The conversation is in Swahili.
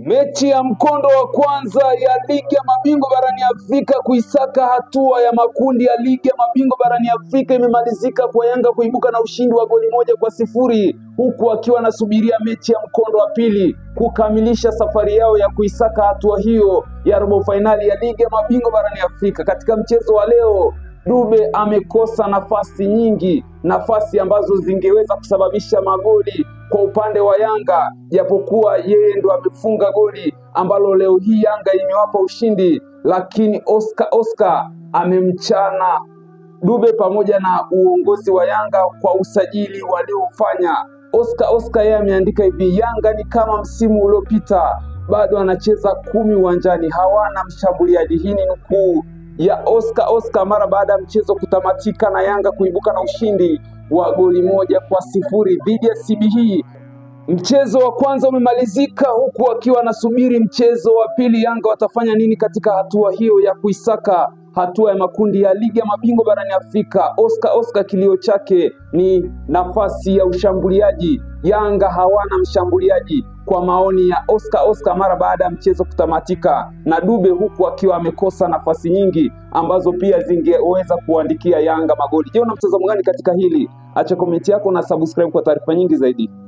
Mechi ya mkondo wa kwanza ya ligi ya mabingwa barani Afrika kuisaka hatua ya makundi ya ligi ya mabingwa barani Afrika imemalizika kwa Yanga kuibuka na ushindi wa goli moja kwa sifuri huku akiwa anasubiria mechi ya mkondo wa pili kukamilisha safari yao ya kuisaka hatua hiyo ya robo fainali ya ligi ya mabingwa barani Afrika. Katika mchezo wa leo Dube amekosa nafasi nyingi, nafasi ambazo zingeweza kusababisha magoli kwa upande wa Yanga, japokuwa yeye ndo amefunga goli ambalo leo hii Yanga imewapa ushindi, lakini Oscar Oscar amemchana Dube pamoja na uongozi wa Yanga kwa usajili waliofanya. Oscar Oscar yeye ameandika hivi, Yanga ni kama msimu uliopita, bado anacheza kumi uwanjani, hawana mshambuliaji. Hii ni nukuu ya Oscar Oscar mara baada ya mchezo kutamatika na Yanga kuibuka na ushindi wa goli moja kwa sifuri dhidi ya CBE. Mchezo wa kwanza umemalizika huku wakiwa wanasubiri mchezo wa pili. Yanga watafanya nini katika hatua hiyo ya kuisaka hatua ya makundi ya ligi ya mabingwa barani Afrika? Oscar Oscar kilio chake ni nafasi ya ushambuliaji. Yanga hawana mshambuliaji kwa maoni ya Oscar Oscar mara baada ya mchezo kutamatika, na Dube huku akiwa amekosa nafasi nyingi ambazo pia zingeweza kuandikia Yanga magoli. Je, una mtazamo gani katika hili? Acha komenti yako na subscribe kwa taarifa nyingi zaidi.